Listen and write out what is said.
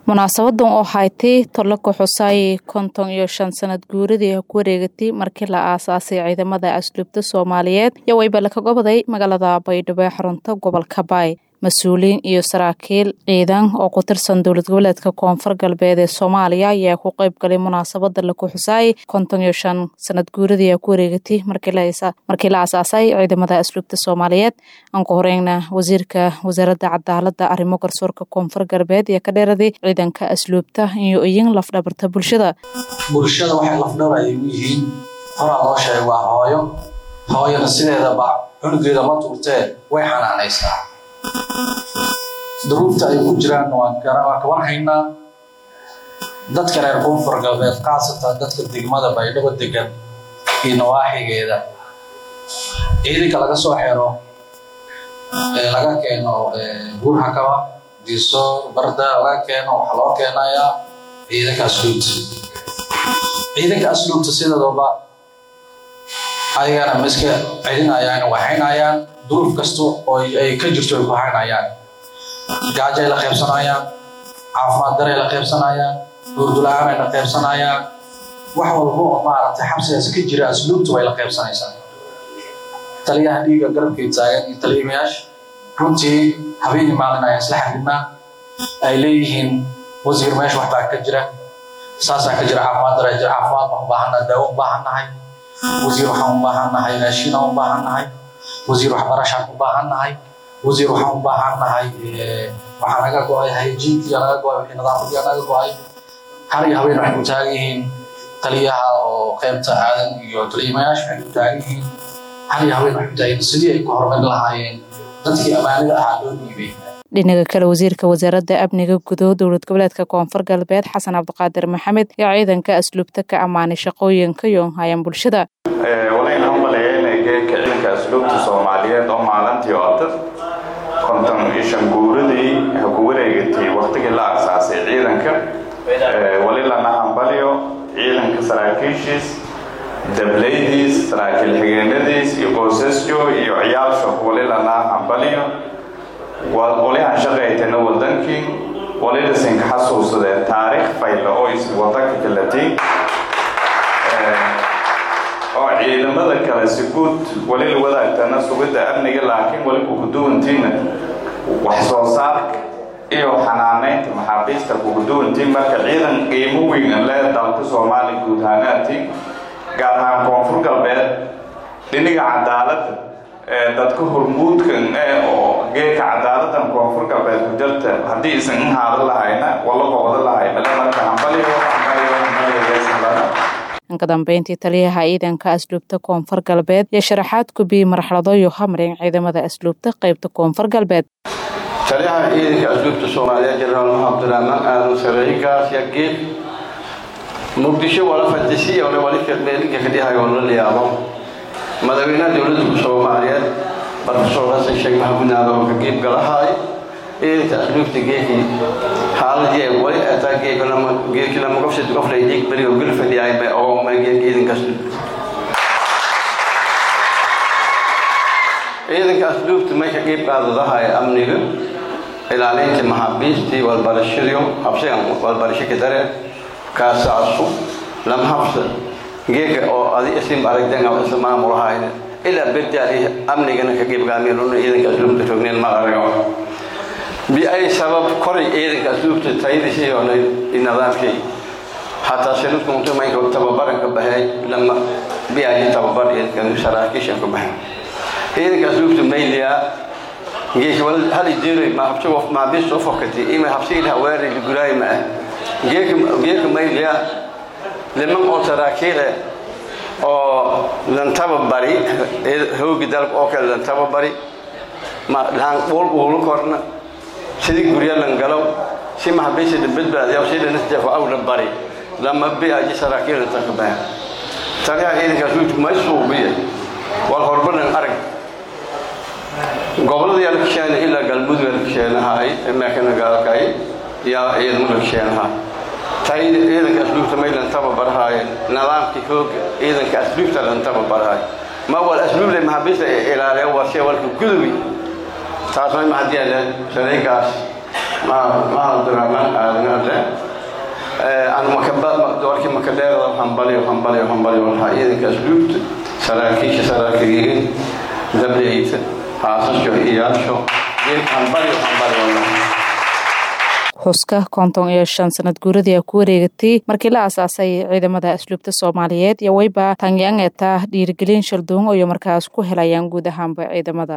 munaasabadan oo haytay tolo ku xusay konton iyo shan sanad guuradii ku wareegatay markii la aasaasay ciidamada asluubta soomaaliyeed iyo waybale ka goboday magaalada baydhabo ee xarunta gobolka baay mas-uuliyiin iyo saraakiil ciidan oo ku tirsan dowlad goboleedka koonfur galbeed ee soomaaliya ayaa ku qeyb galay munaasabada laku xusaayay konton iyo shan sanad guuradii ku wareegatay markii la aasaasay ciidamada asluubta soomaaliyeed aan ku horeyna wasiirka wasaaradda cadaalada arrimo garsoorka koonfur galbeed iyo ka dheeraday ciidanka asluubta iyo iyin lafdhabarta bulshada bulshada waxay lafdhabar ay u yihiin horaa loo sheegay waa hooyo hooyana sideedaba cunugeeda ma tuurtee way xanaanaysaa duruufta ay ku jiraan waan kaban haynaa dadka reer koonfur galbeed khaasatan dadka degmada baydhabo degan iyo nawaaxigeeda ciidanka laga soo xero laga keeno buurhakaba diisoor barda laga keeno waxaa loo keenayaa ciidanka asluubta ciidanka asluubta sideedaba ayagana ma iska celinayaan waxaynayaan duruuf kasta oo ay ka jirto ay ku haynayaan gaajay la qaybsanayaan caafimaad daray la qaybsanayaan hurdula-aan ay la qaybsanayaan wax walba oo maaragtay xabsigaas ka jira asluubtu way la qaybsanaysaa taliyaha dhiiga garabkay taagan iyo taliyimayaasha runtii habeenii maalin ayaan isla xadidnaa ay leeyihiin wasiir meesha waxbaa ka jira saasaa ka jira caafimaad daray jira caafimaad baan u baahannahay daawo u baahannahay wasiir waxaan u baahannahay raashiina u baahannahay wasiir waxbarashaan u baahannahay wasiir waxaan u baahannahay waxaa naga go-ay hayjiinkiya naga go-ay wixii nadaafadiya naga go-ay har iyo habeen waxay ku taagan yihiin taliyaha oo qaybta aadan iyo taliyimayaasha waxay ku taagan yihiin har iyo habeen waxay ku taagan sidii ay ku horumari lahaayeen dadkii ammaanida ahaa loo dhiibay dhinaga kale wasiirka wasaaradda amniga gudo dowlad goboleedka koonfur galbeed xasan cabdiqaadir maxamed iyo ciidanka asluubta ka ammaanay shaqooyinka yoonhayaan bulshada walayn hambaleyeyna geedka ciidanka asluubta soomaaliyeed oo maalintii oota konton iyo shan guuradii ha ku wareegatay waqtigii la aasaasay ciidanka wali lana hambaliyo ciidanka saraakiishiis dablaydiis saraakiil xigeenadiis iyo qoysasjo iyo ciyaalsho wali lana hambaliyo walihan shaqaytana wadankii walidasinka xasuusadee taariikh fayla oo is wadanka kalatiin oo ciidamada kale si guud wali la wadaagtana sugidda amniga laakiin wali kuguduwantiina wax soo saarka iyo xanaanaynta maxaabiista kuguduwantiin marka ciidan qiimo weyn an lee dalka soomaaliya guud ahaanaatiin gaar ahaan koonfur galbeed dhiniga cadaaladda dadka hormuudkan oo geedka cadaaladan koonfur galbeed ku jirta haddii isan in haadan lahayna wala qobda lahay male marka hambaliyo hambaliyo hambaliyo ka dambeyntii taliyaha ciidanka asluubta koonfur galbeed iyo sharaxaad kubiyey marxalado iyo hamrin ciidamada asluubta qeybta koonfur galbeed taliyaha ciidanka asluubta soomaaliyeed jenaraal maxamed abdiraxmaan aadan sareeyigaas ya geed muqdisho wala fadisiya ole wali meelinka kadhihayo la liyaabo madaxweynaha dowladda soomaaliyeed barfasor xasan sheekh maxamuud naado oo ka geeb galahay ciidanka asluubta geekii xaaladii wali ataa geekii lama qofsad qoflay dhiig berigo gul fadhiyay bay oo geek ciidanka asluubta ciidanka asluubta may ka qeyb qaadadahay amniga ilaalinta maxaabiistii walbarashadiyo habsigan walbarasho ka dare kaasaasu lama habsa geeka oo adi isin aragdan isla maamulahayn ilaa berdaali amnigana ka qeyb qaameen ciidanka asluubta rogneen ma arago biay sabab koray ciidanka asluubta tayadiisii oo nidaamkii xataa sanadku intuu maynka tababaran ka baxay lama biaji tababar saraakiishan ka baxay ciidanka asluubta mayliya geeka hal jeeray ma habsi qof ma bis soo fokatay ima habsi ila weeray guraay ma geeka geeka mayliya liman oo saraakiile oo lan tababari hoogi dalka oo kale lan tababari ma laan ul ulu korna sidii gurya lan galow si maxabiisi badbaadiya sida nasjafo awla bari lama biaji saraakiil inta ka baa taliyaha ciidanka asluubta ma suubiya wal horbanan arag gobolada yaa la kisheenay ilaa galmudug yaa la kisheenahay meekana gaalkay yaa ciidamo la kisheenaha tay ciidanka asluubta may lan tababarhaaye nidaamkii hooga ciidanka asluubta lan tababarhaaye ma wal asluuble maxabiista ilaaliya waa si walka gudubi taas may mahadiyaale saraygaas mahad abdiraxmaan aadan adre doorkii makadheerda hambaliyo hambaliyo hambaliyo waxaa ciidanka asluubta saraakiisha saraakiyihiin dableyta haasasho iyaasho hambaliyo hambaliyo xuska konton iyo shan sanad guuradii ku wareegatay markii la aasaasay ciidamada asluubta soomaaliyeed iyo wayba tangyangeeta dhiirigelin shalduungo iyo markaas ku helayaan guud ahaanba ciidamada